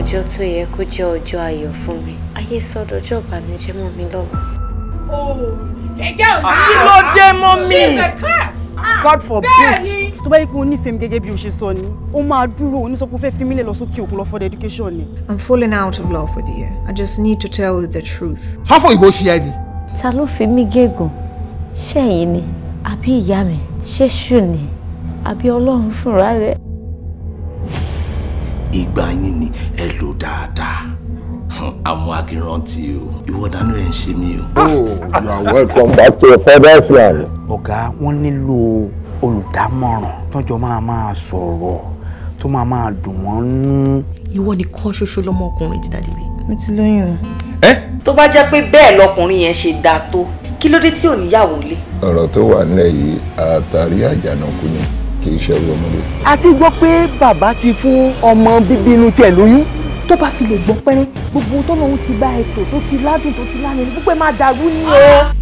ọjọ́ tó yẹ kó jẹ́ ọjọ́ ayọ̀ fún mi ayé sọdọ̀jọ́ ìbànújẹ́ mọ́ mi lọ́wọ́. kí ló dé mọ́ mi. God forbid. tó bá yẹ kí o nífẹ̀ẹ́ mi gẹ́gẹ́ bí o ṣe sọ ni ó máa dúró o ní sọ pé o fẹ́ fi mí lẹ̀ lọ sókè òkun lọ for education ni. I'm falling out of love with you. I just need to tell you the truth. sáfọ̀ ìbò ṣe ẹni. ta ló fi mí gégùn ṣẹ́yìn ni àbí ìyá mi ṣé ṣù ni àbí ọlọ́run fúnra rẹ̀. ìgbà yín ni ẹ lò dáadáa àmọ́ akínrántí o ìwọ dánú ẹ̀ ń ṣe mí o. Oh, you are welcome back to your father's land. ọ̀gá wọ́n nílò olùdámọ̀ràn tọ́jọ́ máa máa sọ̀rọ̀ tó máa máa dùn wọ́n nú. ìwọ nìkan ṣoṣo lọmọkùnrin ti dàdí bí. mo ti lóyún o. tó bá jẹ́ pé bẹ́ẹ̀ lọkùnrin yẹn ṣe dáa tó kí ló dé tí ò níyàwó lé. ọ̀rọ̀ tó wà nílẹ̀ yìí àtàrí àjànàkú ni kì í ṣe ọmọdé. a ti gbọ́ pé bàbá ti fún ọmọ bíbí inú tiẹ̀ lóyún. tó bá fi lè gbọ́ pẹ́rín gbogbo tó lóun ti bá ètò tó ti ládùn tó ti lánàá gbogbo ẹ̀ máa dàrú ni o.